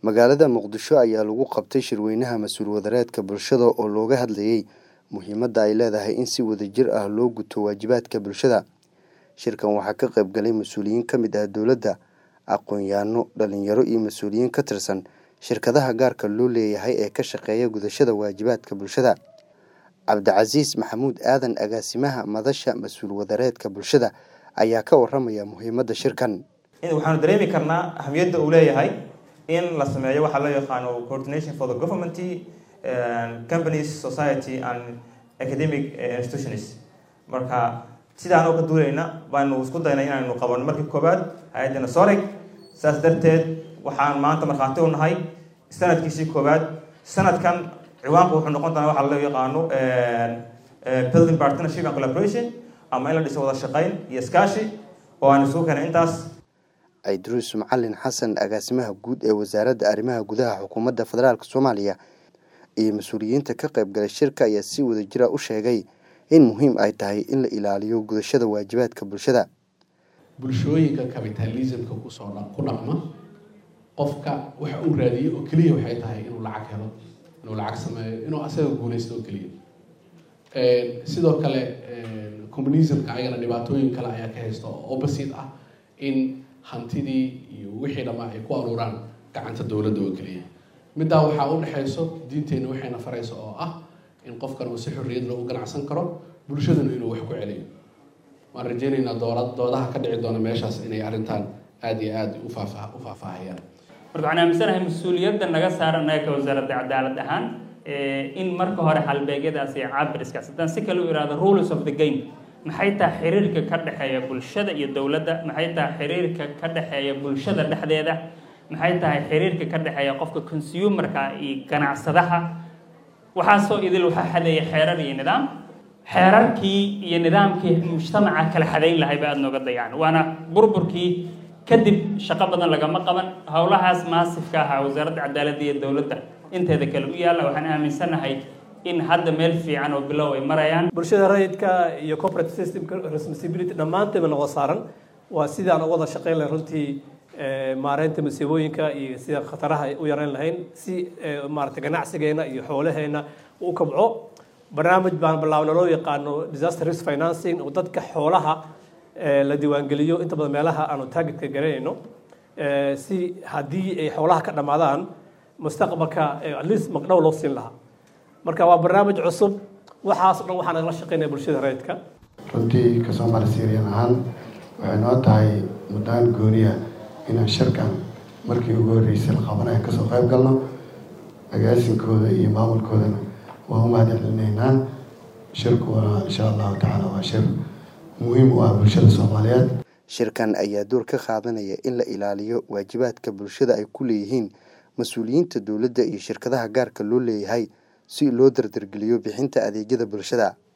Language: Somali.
magaalada muqdisho ayaa lagu qabtay shirweynaha mas-uul wadareedka bulshada oo looga hadlayey muhiimadda ay leedahay in si wadajir ah loo guto waajibaadka bulshada shirkan waxaa ka qayb galay mas-uuliyiin ka mid ah dowladda aqoon-yaano dhalinyaro iyo mas-uuliyiin ka tirsan shirkadaha gaarka loo leeyahay ee ka shaqeeya gudashada waajibaadka bulshada cabdicasiis maxamuud aadan agaasimaha madasha mas-uul wadareedka bulshada ayaa ka waramaya muhiimadda shirkan waxaanu dareemi karnaa ahamiyadda uu leeyahay in la sameeyo waxaa loo yaqaano coordination for the government companies society and academic institutions marka sidaan oo ka duulayna baanu isku daynay inaynu qabanno markii koowaad hay-addana soreg saas darteed waxaan maanta markhaati u nahay sanadkiisii koowaad sanadkan ciwaanku wuxuu noqon doonaa waxaa loo yaqaano building partnership and collaboration ama in la dhiso wada shaqayn iyo iskaashi oo aan isugu keenay intaas cidruus macalin xasan agaasimaha guud ee wasaaradda arrimaha gudaha xukuumadda federaalk soomaaliya iyo mas-uuliyiinta ka qayb galay shirka ayaa si wadajira u sheegay in muhiim ay tahay in la ilaaliyo gudashada waajibaadka bulshada bulshooyinka capitalismka kusoo ku dhaqma qofka waxa uu raadiyey oo keliya waxay tahay inuu lacag helo inuu lacag sameeyo inuu asaga guulaysto oo keliya sidoo kale communismka ayagana dhibaatooyin kale ayaa ka haysta oo opposite ah in hantidii iyo wixii dhammaa ay ku aruuraan gacanta dowladda oo keliya middaa waxaa u dhexayso diinteenna waxayna farayso oo ah in qofkan uu si xorriyad leh u ganacsan karo bulshaduna inuu wax ku celiyo waan rajeynaynaa doola doodaha ka dhici doona meeshaas inay arrintan aada iyo aada ufaafaa u faahfaahayaan marka waxaan aaminsanahay mas-uuliyadda naga saaran naga ka wasaaradda cadaalad ahaan in marka hore halbeegyadaas iyo cabiriskaas haddaan si kale u ihahdo rules of the game maxay tahay xiriirka ka dhexeeya bulshada iyo dowladda maxay tahay xiriirka ka dhexeeya bulshada dhexdeeda maxay tahay xiriirka ka dhexeeya qofka consumerka iyo ganacsadaha waxaasoo idil waxaa xadeeya xeerar iyo nidaam xeerarkii iyo nidaamkii mujtamaca kala xadayn lahay ba aada nooga dayaan waana burburkii kadib shaqo badan lagama qaban howlahaas maasifka ahaa wasaaradda cadaaladda iyo dowladda inteeda kale u yaalla waxaan aaminsanahay in hadda meel fiican oo bilow ay marayaan bulshada rayidka iyo corporate systemka responsibility dhammaanteedba noqo saaran waa sidaan u wada shaqayn lahayn runtii maareynta masiibooyinka iyo sida khataraha u yareyn lahayn si maarata ganacsigeena iyo xoolaheena u kabco barnaamij baan bilaabna loo yaqaano disaster risk financing oo dadka xoolaha la diiwaangeliyo inta badan meelaha aanu targetka garanayno si haddii ay xoolaha ka dhammaadaan mustaqbalka at least magdhow loo siin lahaa marka waa barnaamij cusub waxaas o dhan waxaa nagala shaqeynaya bulshada rayidka runtii ka soomaali syrian ahaan waxay noo tahay muddaan gooniya inaan shirkan markii ugu horreysay la qabanaya kasoo qayb galno agaasinkooda iyo maamulkoodana waan u mahadcelinaynaa shirkuna insha allahu tacaala waa shir muhiim u ah bulshada soomaaliyeed shirkan ayaa door ka qaadanaya in la ilaaliyo waajibaadka bulshada ay ku leeyihiin mas-uuliyiinta dowladda iyo shirkadaha gaarka loo leeyahay si loo dardargeliyo bixinta adeegyada bulshada